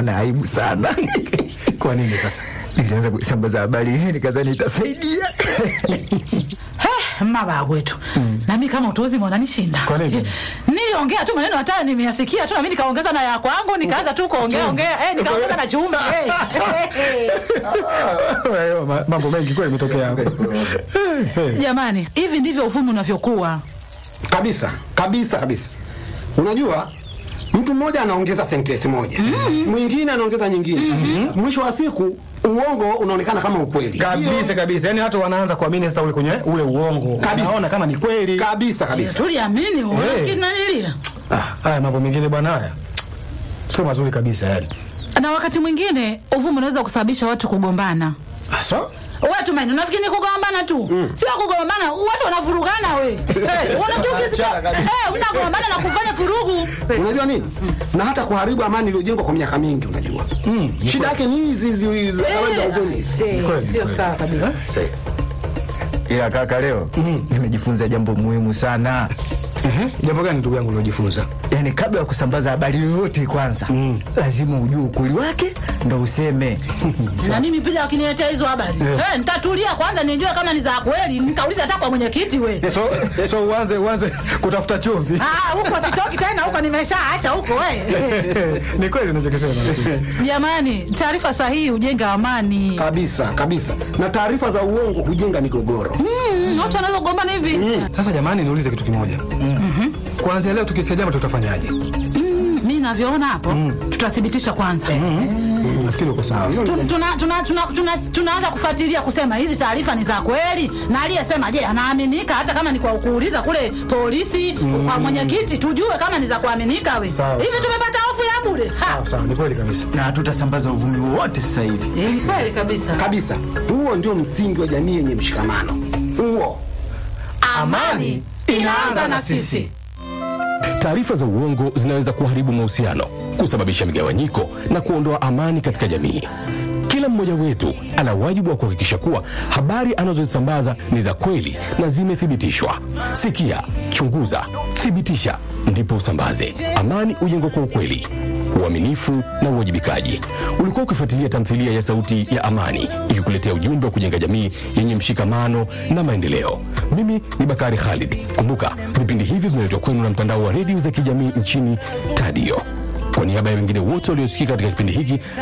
naona aibu sana. Kwa nini sasa? Nilianza kusambaza habari hii nikadhani itasaidia. He, maba wetu nami kama utozi mwananishinda Kwa nini? niongea tu maneno hata nimeyasikia tu nami nikaongeza na ya kwangu nikaanza tu kuongea ongea eh, nikaongeza na chumvi eh. Hayo ma- mambo mengi kweli imetokea hapo. Eh, see. jamani hivi ndivyo uvumi unavyokuwa kabisa kabisa kabisa. Unajua, mtu mmoja anaongeza sentensi moja mwingine anaongeza nyingine mwisho wa siku uongo unaonekana kama ukweli Kabisa kabisa. Yaani watu wanaanza kuamini sasa ule kwenye ule uongo. Kabisa. Naona kama ni kweli. kabisa kabisa. tuliamini unafikiri nanilia Ah, haya mambo mengine bwana haya. Sio mazuri kabisa yani. na wakati mwingine uvumi unaweza kusababisha watu kugombana Ah, so? watu maini nafikiri ni kugombana tu sio kugombana watu wanavurugana we hey, unajua hey, mnagombana na kufanya furugu Unajua nini? Na hata kuharibu amani iliyojengwa kwa miaka mingi, unajua shida yake ni hizi hizi hizi habari za uvumi hizi. Kweli, sio kweli. sawa kabisa Ila kaka, leo nimejifunza jambo muhimu sana. Ehe, jambo gani ndugu yangu ulojifunza? Yaani, kabla ya kusambaza habari yoyote, kwanza lazima ujue ukweli wake ndo useme. na mimi pia wakiniletea hizo habari hey, nitatulia kwanza nijue kama ni za kweli nikauliza hata kwa mwenyekiti we So so uanze uanze kutafuta chumvi. Ah, huko sitoki tena huko nimeshaacha huko we Ni kweli unachokisema. jamani taarifa sahihi hujenga amani Kabisa kabisa, na taarifa za uongo hujenga migogoro. Mm, watu wanaweza kugombana hivi Sasa jamani, niulize kitu kimoja. Kuanzia leo tukisikia jambo tutafanyaje? mi navyoona hapo tutathibitisha kwanza Nafikiri uko sawa. Tu- tuna- tuna- tuna- tuna- tunaanza kufuatilia kusema hizi taarifa ni za kweli na aliyesema je anaaminika hata kama ni kwa kuuliza kule polisi kwa mwenyekiti tujue kama ni za kuaminika we Sawa, hivi sawa. tumepata hofu ya bure Ha! Sawa sawa, ni kweli kabisa. Na hatutasambaza uvumi wowote sasa hivi. Eh, ni kweli kabisa Kabisa, huo ndio msingi wa jamii yenye mshikamano. Huo amani inaanza na sisi Taarifa za uongo zinaweza kuharibu mahusiano, kusababisha migawanyiko na kuondoa amani katika jamii. Kila mmoja wetu ana wajibu wa kuhakikisha kuwa habari anazozisambaza ni za kweli na zimethibitishwa. Sikia, chunguza, thibitisha, ndipo usambaze. Amani hujengwa kwa ukweli, uaminifu na uwajibikaji. Ulikuwa ukifuatilia tamthilia ya Sauti ya Amani ikikuletea ujumbe wa kujenga jamii yenye mshikamano na maendeleo. Mimi ni Bakari Khalid. Kumbuka, vipindi hivi vinaletwa kwenu na mtandao wa redio za kijamii nchini Tadio. Kwa niaba ya wengine wote waliosikika katika kipindi hiki